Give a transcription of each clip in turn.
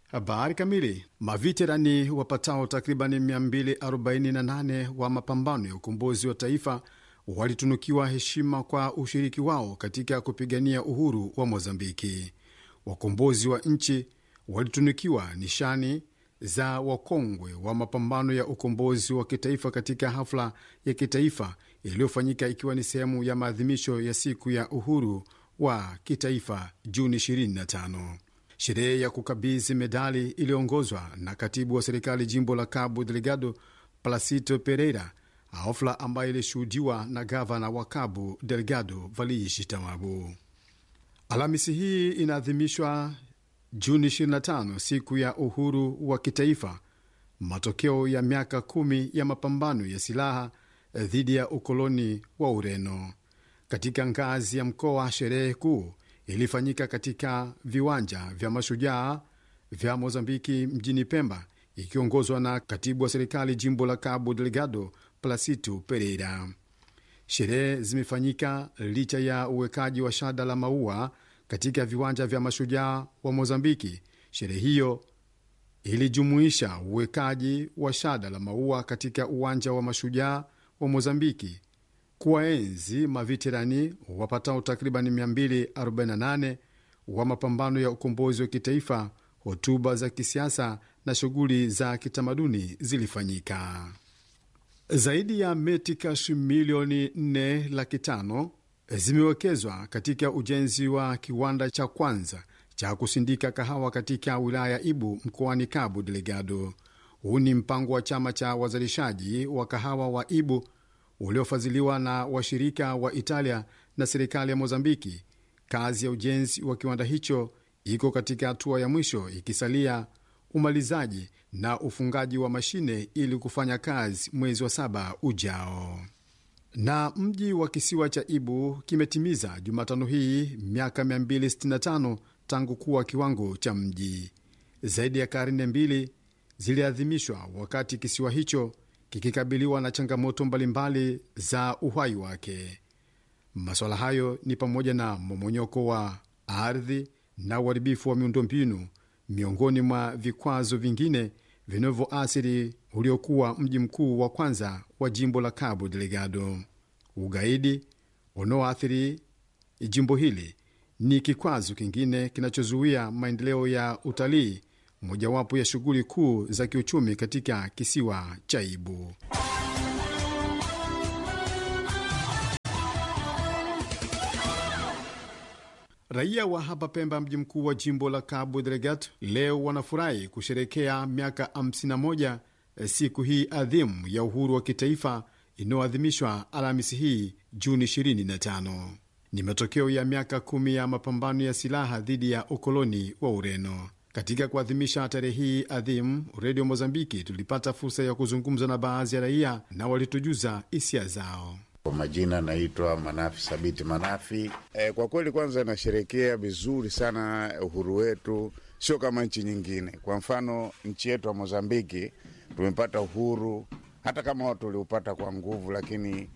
Habari kamili. Maveterani wapatao takriban 248 wa mapambano ya ukombozi wa taifa walitunukiwa heshima kwa ushiriki wao katika kupigania uhuru wa Mozambiki. Wakombozi wa nchi walitunukiwa nishani za wakongwe wa mapambano ya ukombozi wa kitaifa katika hafla ya kitaifa iliyofanyika ikiwa ni sehemu ya maadhimisho ya siku ya uhuru wa kitaifa Juni 25. Sherehe ya kukabidhi medali iliyoongozwa na katibu wa serikali jimbo la Cabo Delgado Placito Pereira, hafla ambayo ilishuhudiwa na gavana wa Cabo Delgado Valishi Tamabu. Alhamisi hii inaadhimishwa Juni 25, siku ya uhuru wa kitaifa, matokeo ya miaka kumi ya mapambano ya silaha dhidi ya ukoloni wa Ureno. Katika ngazi ya mkoa, sherehe kuu ilifanyika katika viwanja vya mashujaa vya Mozambiki mjini Pemba, ikiongozwa na katibu wa serikali jimbo la Cabo Delgado Placito Pereira. Sherehe zimefanyika licha ya uwekaji wa shada la maua katika viwanja vya mashujaa wa Mozambiki. Sherehe hiyo ilijumuisha uwekaji wa shada la maua katika uwanja wa mashujaa wa Mozambiki kuwaenzi maveterani wapatao takriban 248 wa mapambano ya ukombozi wa kitaifa. Hotuba za kisiasa na shughuli za kitamaduni zilifanyika. Zaidi ya metikash milioni 4 laki tano zimewekezwa katika ujenzi wa kiwanda cha kwanza cha kusindika kahawa katika wilaya ya Ibu mkoani Cabo Delgado. Huu ni mpango wa chama cha wazalishaji wa kahawa wa Ibu uliofadhiliwa na washirika wa Italia na serikali ya Mozambiki. Kazi ya ujenzi wa kiwanda hicho iko katika hatua ya mwisho, ikisalia umalizaji na ufungaji wa mashine ili kufanya kazi mwezi wa saba ujao. Na mji wa kisiwa cha Ibu kimetimiza Jumatano hii miaka 265 tangu kuwa kiwango cha mji. Zaidi ya karne mbili ziliadhimishwa wakati kisiwa hicho kikikabiliwa na changamoto mbalimbali za uhai wake. Masuala hayo ni pamoja na momonyoko wa ardhi na uharibifu wa miundombinu, miongoni mwa vikwazo vingine vinavyoathiri uliokuwa mji mkuu wa kwanza wa jimbo la Cabo Delgado. Ugaidi unaoathiri jimbo hili ni kikwazo kingine kinachozuia maendeleo ya utalii, mojawapo ya shughuli kuu za kiuchumi katika kisiwa cha Ibu. Raia wa hapa Pemba, mji mkuu wa jimbo la Cabo Delgado, leo wanafurahi kusherekea miaka 51 siku hii adhimu ya uhuru wa kitaifa inayoadhimishwa Alhamisi hii Juni 25. Ni matokeo ya miaka kumi ya mapambano ya silaha dhidi ya ukoloni wa Ureno. Katika kuadhimisha tarehe hii adhimu, redio Mozambiki tulipata fursa ya kuzungumza na baadhi ya raia na walitujuza hisia zao. Kwa majina naitwa Manafi Sabiti Manafi. E, kwa kweli kwanza nasherekea vizuri sana uhuru wetu, sio kama nchi nyingine. Kwa mfano nchi yetu ya Mozambiki tumepata uhuru, hata kama watu waliupata kwa nguvu, lakini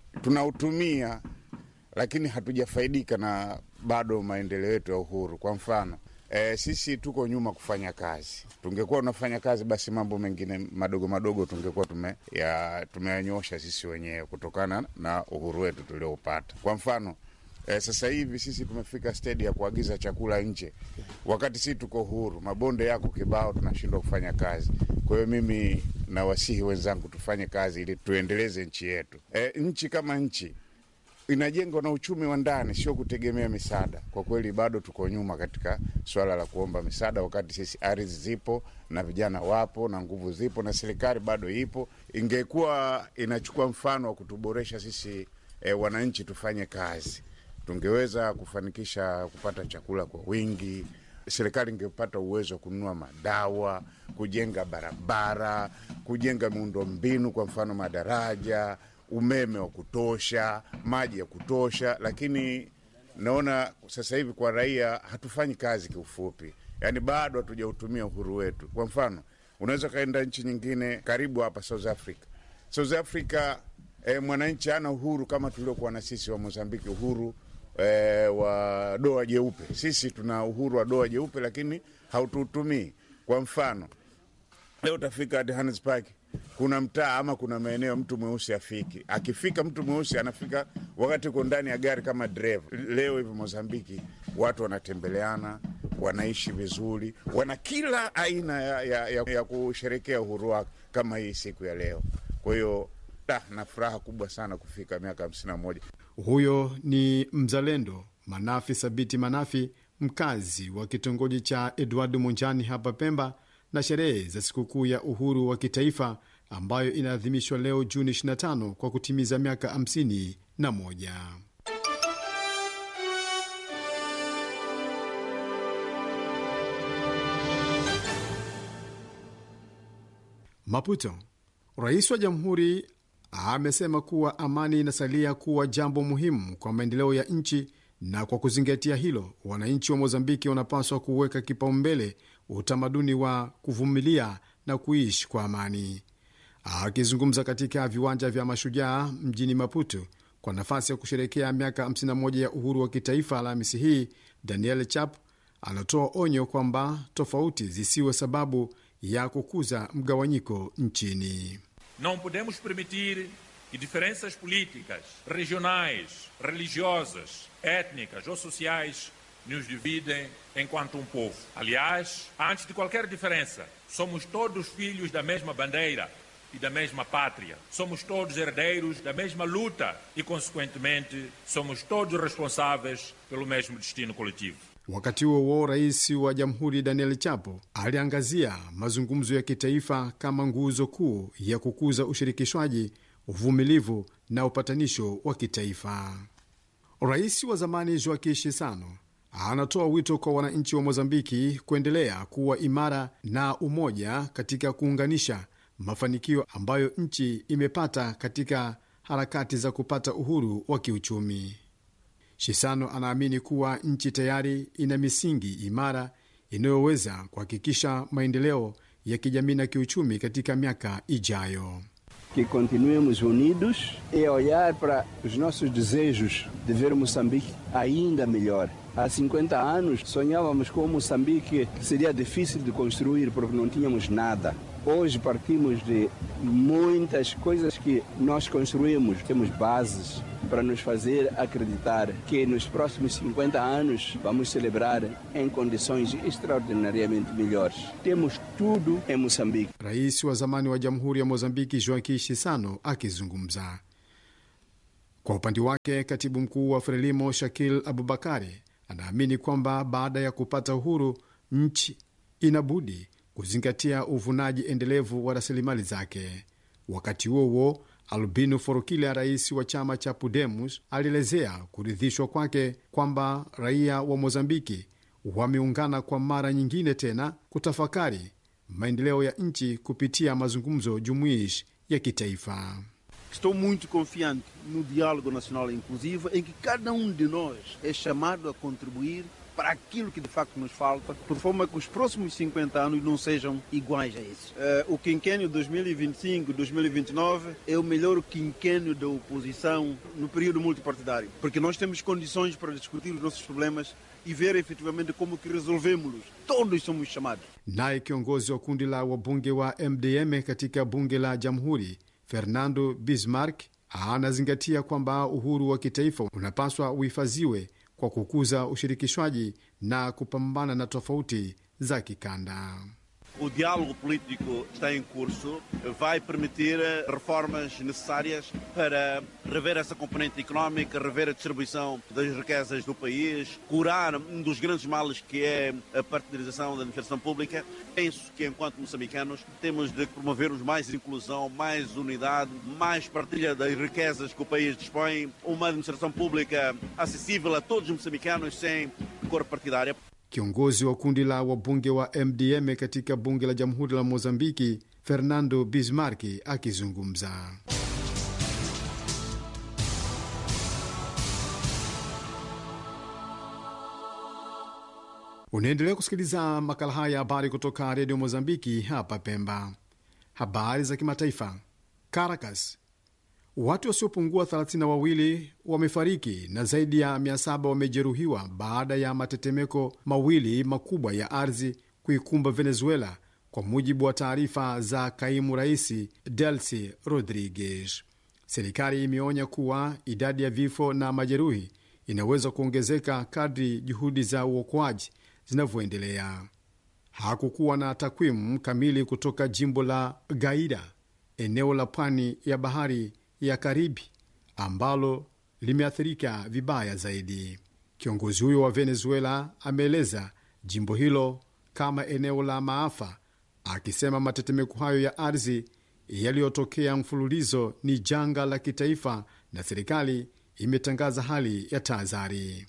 tunautumia, lakini hatujafaidika na bado maendeleo yetu ya uhuru. Kwa mfano E, sisi tuko nyuma kufanya kazi. Tungekuwa unafanya kazi, basi mambo mengine madogo madogo tungekuwa tume ya tumeyanyosha sisi wenyewe kutokana na uhuru wetu tulioupata. Kwa mfano e, sasa hivi sisi tumefika stedi ya kuagiza chakula nje, wakati sisi tuko huru, mabonde yako kibao, tunashindwa kufanya kazi. Kwa hiyo mimi nawasihi wenzangu tufanye kazi ili tuendeleze nchi yetu. E, nchi kama nchi inajengwa na uchumi wa ndani, sio kutegemea misaada. Kwa kweli bado tuko nyuma katika swala la kuomba misaada, wakati sisi ardhi zipo na vijana wapo na nguvu zipo na serikali bado ipo. Ingekuwa inachukua mfano wa kutuboresha sisi e, wananchi tufanye kazi, tungeweza kufanikisha kupata chakula kwa wingi. Serikali ingepata uwezo wa kununua madawa, kujenga barabara, kujenga miundo mbinu, kwa mfano madaraja umeme wa kutosha, maji ya kutosha, lakini naona sasa hivi kwa raia hatufanyi kazi. Kiufupi, yaani bado hatujautumia uhuru wetu. Kwa mfano, unaweza ukaenda nchi nyingine karibu hapa South Africa. South Africa eh, mwananchi ana uhuru kama tuliokuwa na sisi wa Mozambiki, uhuru eh, wa doa jeupe. Sisi tuna uhuru wa doa jeupe, lakini hautuutumii. Kwa mfano leo utafika Johannesburg, kuna mtaa ama kuna maeneo mtu mweusi afiki. Akifika mtu mweusi anafika wakati uko ndani ya gari kama dereva. Leo hivi Mozambiki watu wanatembeleana, wanaishi vizuri, wana kila aina ya, ya, ya, ya kusherekea uhuru wake kama hii siku ya leo. Kwa hiyo na furaha kubwa sana kufika miaka hamsini na moja. Huyo ni mzalendo Manafi Sabiti Manafi, mkazi wa kitongoji cha Edward Munjani hapa Pemba, na sherehe za sikukuu ya uhuru wa kitaifa ambayo inaadhimishwa leo Juni 25 kwa kutimiza miaka 51. Maputo, rais wa jamhuri amesema kuwa amani inasalia kuwa jambo muhimu kwa maendeleo ya nchi, na kwa kuzingatia hilo, wananchi wa Mozambiki wanapaswa kuweka kipaumbele utamaduni wa kuvumilia na kuishi kwa amani. Akizungumza katika viwanja vya Mashujaa mjini Maputo kwa nafasi ya kusherekea miaka 51 ya uhuru wa kitaifa Alhamisi hii, Daniel Chap anatoa onyo kwamba tofauti zisiwe sababu ya kukuza mgawanyiko nchini. Não podemos permitir que diferenças políticas, regionais, religiosas, étnicas ou sociais nos dividem enquanto um povo. Aliás, antes de qualquer diferença, somos todos filhos da mesma bandeira e da mesma pátria. Somos todos herdeiros da mesma luta e, consequentemente, somos todos responsáveis pelo mesmo destino coletivo. Wakati huo huo, rais wa jamhuri Daniel Chapo aliangazia mazungumzo ya kitaifa kama nguzo kuu ya kukuza ushirikishwaji, uvumilivu na upatanisho wa kitaifa. Rais wa zamani Joaquim Chissano anatoa wito kwa wananchi wa Mozambiki kuendelea kuwa imara na umoja katika kuunganisha mafanikio ambayo nchi imepata katika harakati za kupata uhuru wa kiuchumi. Shisano anaamini kuwa nchi tayari ina misingi imara inayoweza kuhakikisha maendeleo ya kijamii na kiuchumi katika miaka ijayo. Que continuemos unidos e olhar para os nossos desejos de ver Moçambique ainda melhor. Há 50 anos sonhávamos com Moçambique que seria difícil de construir porque não tínhamos nada. Hoje partimos de muitas coisas que nós construímos. Temos bases para nos fazer acreditar que nos próximos 50 anos vamos celebrar em condições extraordinariamente melhores. Temos tudo em Moçambique. Rais wa zamani wa Jamhuri ya Mozambiki Joaquim Chissano akizungumza. Kwa upande wake, katibu mkuu wa Frelimo Shakil Abubakari anaamini kwamba baada ya kupata uhuru nchi inabudi kuzingatia uvunaji endelevu wa rasilimali zake. Wakati huo huo, Albino Forokila, rais wa chama cha Pudemus, alielezea kuridhishwa kwake kwamba raia wa Mozambiki wameungana kwa mara nyingine tena kutafakari maendeleo ya nchi kupitia mazungumzo jumuishi ya kitaifa. Estou muito confiante no diálogo nacional inclusivo em que cada um de nós é chamado a contribuir para aquilo que de facto nos falta, por forma que os próximos 50 anos não sejam iguais a esses. Uh, o quinquênio 2025-2029 é o melhor quinquênio da oposição no período multipartidário, porque nós temos condições para discutir os nossos problemas e ver efetivamente como que resolvemos-los. Todos somos chamados. Naye kiongozi wa kundi la wabunge wa MDM katika bunge la Jamhuri, Fernando Bismarck, anazingatia kwamba uhuru wa kitaifa unapaswa uhifadhiwe kwa kukuza ushirikishwaji na kupambana na tofauti za kikanda. O diálogo político está em curso, vai permitir reformas necessárias para rever essa componente económica, rever a distribuição das riquezas do país, curar um dos grandes males que é a partidarização da administração pública. Penso que, enquanto moçambicanos, temos de promovermos mais inclusão, mais unidade, mais partilha das riquezas que o país dispõe, uma administração pública acessível a todos os moçambicanos sem cor partidária. Kiongozi wa kundi la wabunge wa MDM katika bunge la jamhuri la Mozambiki, Fernando Bismarck akizungumza. Unaendelea kusikiliza makala haya ya habari kutoka redio Mozambiki hapa Pemba. Habari za kimataifa. Caracas, watu wasiopungua 32 wamefariki na zaidi ya 700 wamejeruhiwa baada ya matetemeko mawili makubwa ya ardhi kuikumba Venezuela, kwa mujibu wa taarifa za kaimu rais Delcy Rodriguez. Serikali imeonya kuwa idadi ya vifo na majeruhi inaweza kuongezeka kadri juhudi za uokoaji zinavyoendelea. Hakukuwa na takwimu kamili kutoka jimbo la Gaida, eneo la pwani ya bahari ya Karibi ambalo limeathirika vibaya zaidi. Kiongozi huyo wa Venezuela ameeleza jimbo hilo kama eneo la maafa, akisema matetemeko hayo ya ardhi yaliyotokea mfululizo ni janga la kitaifa na serikali imetangaza hali ya tahadhari.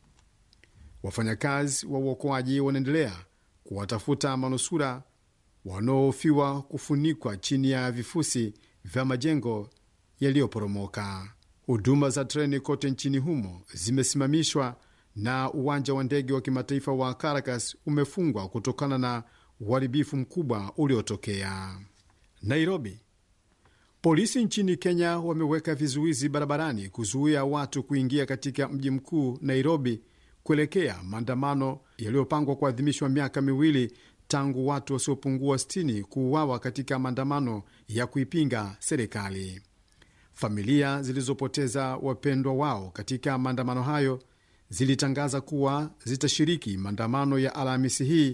Wafanyakazi wa uokoaji wanaendelea kuwatafuta manusura wanaohofiwa kufunikwa chini ya vifusi vya majengo yaliyoporomoka. Huduma za treni kote nchini humo zimesimamishwa na uwanja wa ndege wa kimataifa wa Caracas umefungwa kutokana na uharibifu mkubwa uliotokea. Nairobi, polisi nchini Kenya wameweka vizuizi barabarani kuzuia watu kuingia katika mji mkuu Nairobi kuelekea maandamano yaliyopangwa kuadhimishwa miaka miwili tangu watu wasiopungua 60 kuuawa katika maandamano ya kuipinga serikali. Familia zilizopoteza wapendwa wao katika maandamano hayo zilitangaza kuwa zitashiriki maandamano ya Alhamisi hii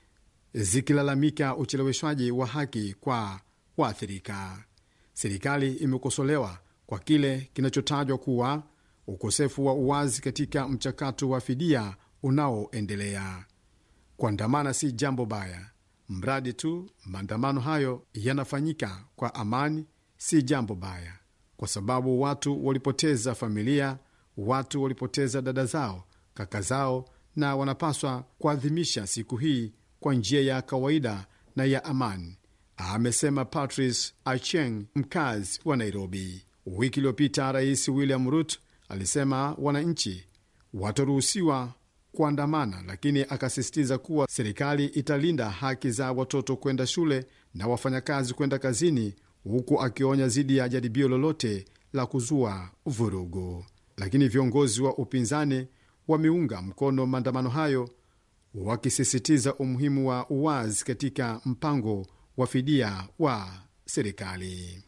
zikilalamika ucheleweshwaji wa haki kwa waathirika. Serikali imekosolewa kwa kile kinachotajwa kuwa ukosefu wa uwazi katika mchakato wa fidia unaoendelea. Kuandamana si jambo baya, mradi tu maandamano hayo yanafanyika kwa amani. Si jambo baya kwa sababu watu walipoteza familia, watu walipoteza dada zao, kaka zao, na wanapaswa kuadhimisha siku hii kwa njia ya kawaida na ya amani, amesema Patrice Acheng, mkazi wa Nairobi. Wiki iliyopita Rais William Ruto alisema wananchi wataruhusiwa kuandamana, lakini akasisitiza kuwa serikali italinda haki za watoto kwenda shule na wafanyakazi kwenda kazini, huku akionya dhidi ya jaribio lolote la kuzua vurugu. Lakini viongozi wa upinzani wameunga mkono maandamano hayo, wakisisitiza umuhimu wa uwazi katika mpango wa fidia wa serikali.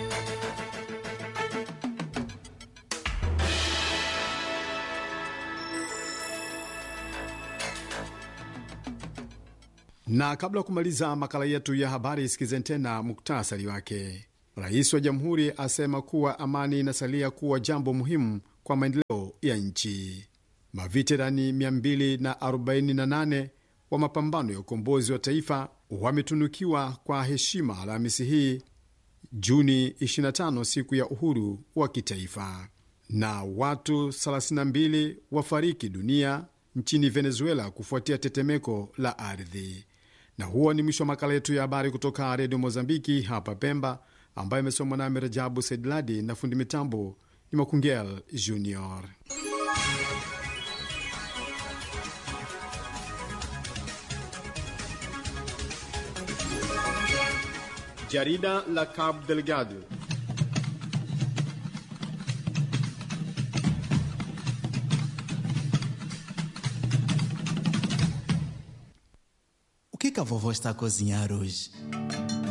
Na kabla ya kumaliza makala yetu ya habari, sikizeni tena muktasari wake. Rais wa jamhuri asema kuwa amani inasalia kuwa jambo muhimu kwa maendeleo ya nchi. Maveterani 248 wa mapambano ya ukombozi wa taifa wametunukiwa kwa heshima Alhamisi hii Juni 25, siku ya uhuru wa kitaifa. Na watu 32 wafariki dunia nchini Venezuela kufuatia tetemeko la ardhi. Na huo ni mwisho wa makala yetu ya habari kutoka redio Mozambiki hapa Pemba, ambayo imesomwa nami Rajabu Saidladi na fundi mitambo ni Makungel Junior. Jarida la Cabo Delgado. O que, que a vovó está a cozinhar hoje?